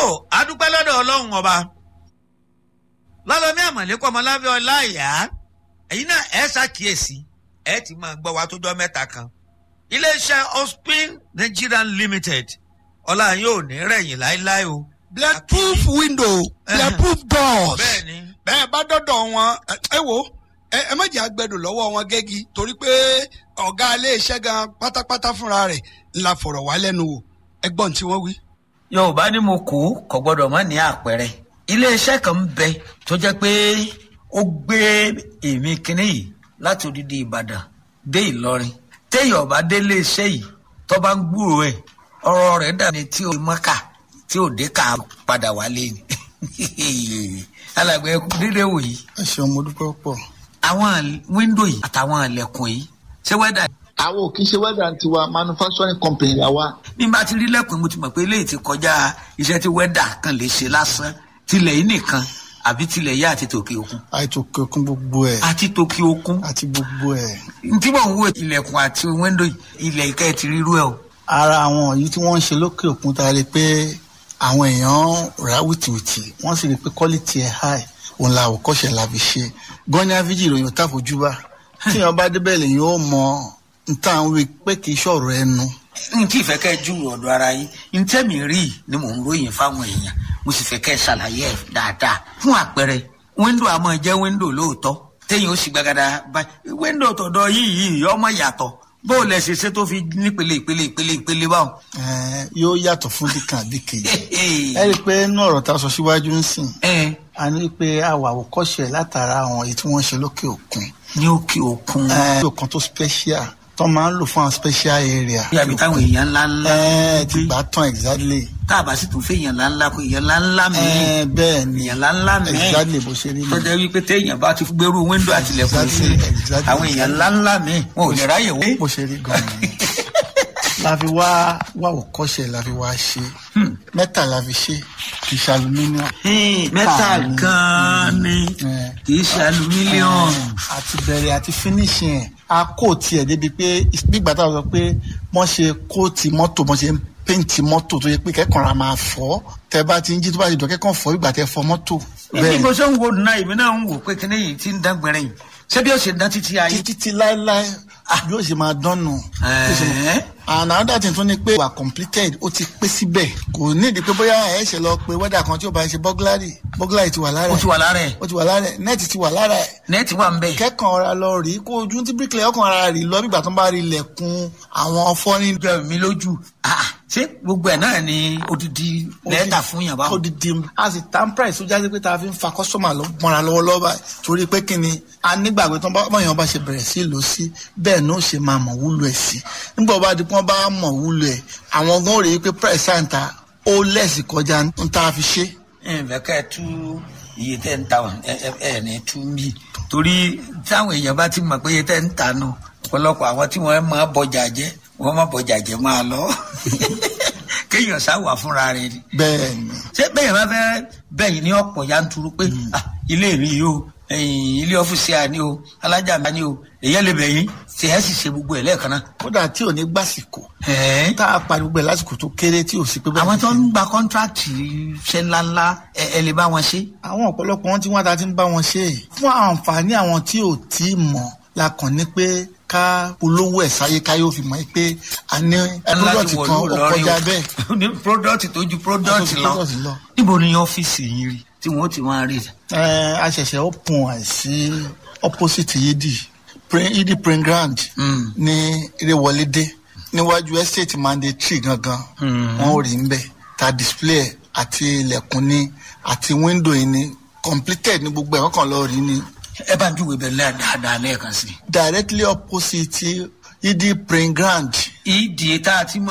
adúpẹ́ lọ́dọ̀ ọlọ́run ọba lọ́lọ́mí àmọ̀lẹ́kọ̀ ọmọláfẹ́ ọláìyá ẹ̀yin náà ẹ̀ ṣàkíyèsí ẹ̀ ti máa gbọ́ wa tó jọ mẹ́ta kan iléeṣẹ́ ospin nigerian limited ọlá yóò ní rẹ̀yìn láéláé o. bulletproof window bulletproof doors bẹ́ẹ̀ni bẹ́ẹ̀ bá dọ́dọ̀ wọn ẹ- ẹ wo ẹ ẹ má jẹ́ àgbẹ̀dọ̀ lọ́wọ́ wọn gẹ́gí torí pé ọ̀gá iléeṣẹ́ gan pátápátá fúnra rẹ̀ la fọ̀rọ̀ wá lẹ́nu wò ẹgbọ́n tí wọ́n wí. yorùbá ní mo kú kò gbọdọ̀ má ní àpẹẹrẹ iléeṣẹ́ kan ń bẹ tó jẹ́ pé ó gbé èmi kínní yìí láti odidi ìbàdàn dé ìlọrin téèyàn bá dé iléeṣẹ́ yìí tó bá ń gbúrò ẹ̀ ọ̀rọ̀ rẹ̀ dàbí tí ó mọ́kà tí ò dé ká padà wálé ni alàgbẹ̀ dídé wò yìí ẹ ṣeun mo dúpẹ́ pọ̀. àwọn wíńdò yìí àtàwọn ilẹ̀kùn yìí ṣé wẹ́dà àwọn ò kì í ṣe wẹ́dà tiwa manufacturing company la wa. bí n bá ti rí lẹ́kùn mo ti mọ̀ pé eléyìí ti kọjá iṣẹ́ tí wẹ́dà kan lè ṣe lásán tilẹ̀ yìí nìkan àbí tilẹ̀ yá àti tòkè òkun àìtò kẹkún gbogbo ẹ àti tòkè òkun àti gbogbo ẹ. tí mò ń wo ilẹ̀kùn àti wíńdò yìí ilẹ̀ ìkẹ́ ti rírú ẹ̀ o. ara àwọn yìí tí wọ́n ń ṣe lókè òkun ta rí pé àwọn èèyàn rà wìtìwìtì wọ́n sì rí pé quality ẹ̀ high òun la àwòkọ́ṣe la fi ṣe gọ́nyá fíjì ìròyìn tá fojú bá tíyan bá débẹ̀ lèyìn ó mọ nta ń wí pé kì í ṣọ̀rọ̀ ẹnu n tí ìfẹ́ kẹ́ ju ọ̀dọ̀ ara yín n tẹ́mi rí i ni mò ń ròyìn fáwọn èèyàn mo sì fẹ́ kẹ́ ṣàlàyé ẹ̀ dáadáa fún àpẹẹrẹ wíńdò àmọ́ jẹ́ wíńdò lóòótọ́ téèyàn ó sì gbàgàdà báyìí wíńdò tọ̀dọ̀ yìí yìí ọmọ yàtọ̀ bó o lẹ ṣe ṣe tó fi nípele ìpele ìpele ìpele báwọn. Eh, yóò yàtọ̀ fún dìkan àbí kejì ẹ rí i pé inú ọ̀rọ̀ tá a sọ síwájú ń sìn ẹ a ní pé a wà àwòkọ́ṣe látara àwọn èyí tí wọ́n ń ṣe lókè òkun ní òkè òkun Eh, lókè òkun tó special tó máa ń lò fún àwọn special area. bí àbí táwọn èèyàn ńlá ńlá ẹ ti gbà tán exactly. tá a bá sì tún fẹ́ èèyàn ńlá ńlá kó èèyàn ńlá ńlá mi ẹ bẹ́ẹ̀ ni èèyàn ńlá ńlá mi exactly bó ṣe rí ni. tọ́jà wípé téèyàn bá ti gbèrú wíńdò àtìlẹ̀kùn sí Exactly, exactly. àwọn èèyàn ńlá ńlá mi wọn ò lè ráyè wé. bó ṣe rí gan-an ni. la fi wá wá òkọ́ṣe la fi wá ṣe mẹ́ta la fi ṣe kì í ṣe aluminium. mẹ́tà ni. gan-an ni Eh. kì í ṣe alumílíọ̀nù. àti bẹ̀rẹ̀ àti finishing ẹ̀ a kóòtì ẹ̀ débi pé nígbà tá a sọ pé wọ́n ṣe kóòtì mọ́tò wọ́n ṣe ń péǹtì mọ́tò tó yẹ pé kẹ́kọ̀ọ́ ra máa fọ́ tẹ bá ti ń jí tó bá ti dọ̀ kẹ́kọ̀ọ́ fọ́ ìgbà tẹ fọ́ mọ́tò. bí mo ṣe ń wo náà èmi náà ń wò pé kíní yìí ti ń dán gbẹrẹ yìí ṣé bí ó ṣe dán títí ayé. títí tí láéláé bí ó ṣe máa dánù. Bí ó ṣe máa- Ẹ̀ẹ́. and another thing tún ni pé wà completed ó ti pé síbẹ̀ kò nídìí pé bóyá ẹ̀ ṣe lọ pé wẹ́dà kan tí ó bá ṣe burglary burglary ti wà lára ó ẹ̀ ti wà lára ẹ̀ ó ti wà lára ẹ̀ nẹ́ẹ̀tì ti wà lára ẹ̀ nẹ́ẹ̀tì wà ń bẹ̀. kẹ́kàn ọ̀ra lọ rí kó ojú tí bíríkìlẹ̀ ọkàn ara rí lọ bí ìgbà tó ń bá rí ilẹ̀kùn àwọn fọ́nrín jọ mi lójú Ah, ṣé gbogbo ẹ̀ náà ni odidi lẹ́tà fún yàn báwọn. odidi a sì tan price tó jáde pé tá a fi ń fa customer lọ mọ́ra lọ́wọ́lọ́wọ́ báyìí torí pé kí ni a nígbàgbé tó ń bá báyọ̀ bá ṣe bẹ̀rẹ̀ sí lò sí bẹ́ẹ̀ ní ó ṣe máa mọ̀ wúlò ẹ̀ sí nígbà wọ́n bá di pé wọ́n bá mọ̀ wúlò ẹ̀ àwọn gan rèé pé price àǹtà ó lẹ́sì kọjá ń tá a fi ṣe. ǹfẹ̀ kẹ́ ẹ tú iye tẹ́ ń ta wọn ẹ ẹ- ẹ ní tú mí torí táwọn èèyàn bá ti mọ̀ pé iye tẹ́ ń ta nù ọ̀pọ̀lọpọ̀ àwọn tí wọ́n máa bọjà jẹ́ wọ́n máa bọjà jẹ́ máa lọ kéèyàn sáwà fúnra rẹ̀ ni bẹ́ẹ̀ ni ṣé bẹ́ẹ̀ bá fẹ́ bẹ́yìn ní ọ̀pọ̀ yanturu pé ah, ilé mi yìí o ẹ̀yìn ilé ọ́fíìsì àní o alájà mi àní o èyàn lè bẹ̀yìn ṣe ẹ́ sì ṣe gbogbo ẹ̀ lẹ́ẹ̀kan náà. kódà tí ò ní gbàsìkò Ẹ̀ẹ́. tá a pariwo gbẹ lásìkò tó kéré tí ò sí pé bẹ́ẹ̀ àwọn ni tó ṣe. ń gba kọ́ńtráàtì ṣe ńláńlá ẹ ẹ lè bá wọn ṣe. àwọn ọ̀pọ̀lọpọ̀ wọn tí wọ́n ta ti ń bá wọn ṣe é fún àǹfààní àwọn tí ò tí ì mọ̀ la kàn ní pé ká polówó ẹ̀ sáyé ká yóò fi mọ̀ pé a ní product kan ó kọjá bẹ́ẹ̀. ní product tó ju product Tó ju lọ. product lọ. níbo ni ọ́fíìsì yín rí tí wọ́n ti máa rí i. Ẹ, a ṣẹ̀ṣẹ̀ open ẹ̀ sí opposite yidi Prin- yidi print ground Mm. ní Ìrẹ̀wọlédé níwájú estate mandatory gangan Mm. wọn ò rí ń bẹ̀ ta display ẹ̀ àti ilẹ̀kùn ní àti window yìí ní completed ní gbogbo ẹ̀ wọ́n kàn lọ́ọ́ rí ní ẹ bá ń júwe bẹ́ẹ̀ lẹ́ẹ̀ dáadáa lẹ́ẹ̀kan sí directly opposite yidi print ground i. ìdí tá a ti mọ